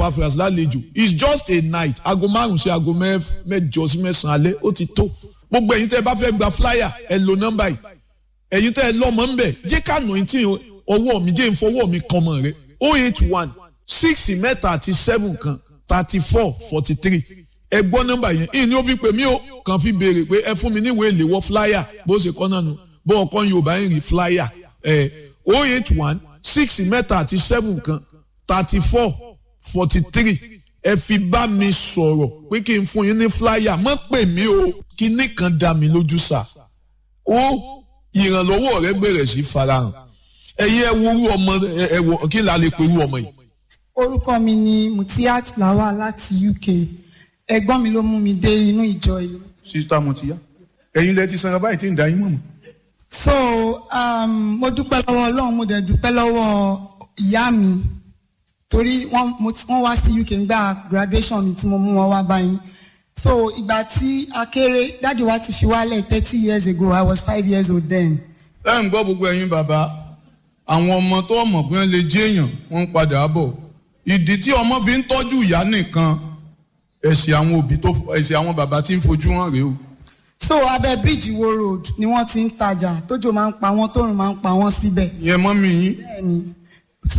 Epaphras lálejò it's just a night aago márùn sí aago mẹ́jọ sí mẹ́sàn-án alẹ́ ó ti tó gbogbo ẹ̀yin tẹ́ ẹ bá fẹ́ gba flyer ẹ lo nọ́mbà yìí ẹ̀yin tẹ́ ẹ lọ́mọ ń bẹ̀ jẹ́ ká nù tí ọwọ́ mi jẹ́ ìfọwọ́ mi kan mọ̀ rẹ o eight one six mẹ́ta àti seven kan thirty four forty three ẹ gbọ́ nọ́mbà yẹn ìní ó fi pè mí o kàn fi béèrè pé ẹ fún mi níwèé ìléwọ́ flyer bó ṣe kọ́ náà nù bó ọkọ Yorùbá ń rí flyer ẹ o eight one six mẹ́ta àti seven kan thirty four forty three ẹ fi bá mi sọ̀rọ̀ pé kí n fún yín ní flyer mọ́ pè mí o kíní kan dá mi lójú sà ó ìrànlọ́wọ́ rẹ bẹ̀rẹ̀ sí farahàn ẹ̀yin ẹ wo orú ọmọ ẹ wọ kí n là lè pe orú ọmọ yìí. orúkọ mi ni Mutiat Lawal láti UK ẹ̀gbọ́n mi ló mú mi dé inú ìjọ yìí. sista Mutiya ẹ̀yin lẹ ti sanra báyìí tí ń da yín mọ̀ mọ́. so um, mo dúpẹ́ lọ́wọ́ Ọlọ́run mo dẹ̀ dúpẹ́ lọ́wọ́ ìyá mi torí wọ́n wá sí UK nígbà graduation mi tí mo mú wọn wá báyìí so ìgbà tí a kéré dájú wa ti fi wálẹ̀ thirty years ago I was five years old then. ẹ ń gbọ́ gbogbo ẹ̀yin bàbá àwọn ọmọ tó mọ̀ pé wọ́n lè jẹ́ èèyàn wọ́n ń padà bọ̀ ìdí tí ọmọ fi ń tọ́jú ìyá nìkan ẹ̀sìn àwọn òbí tó ẹ̀sìn àwọn bàbá tí ń fojú hàn rèé o. so abẹ́ bíríìjì wo road ni wọ́n ti ń tajà tójò máa ń pa wọ́n tóòrùn máa ń pa wọ́n síbẹ̀. ìyẹn mọ́ mi yín bẹ́ẹ̀ni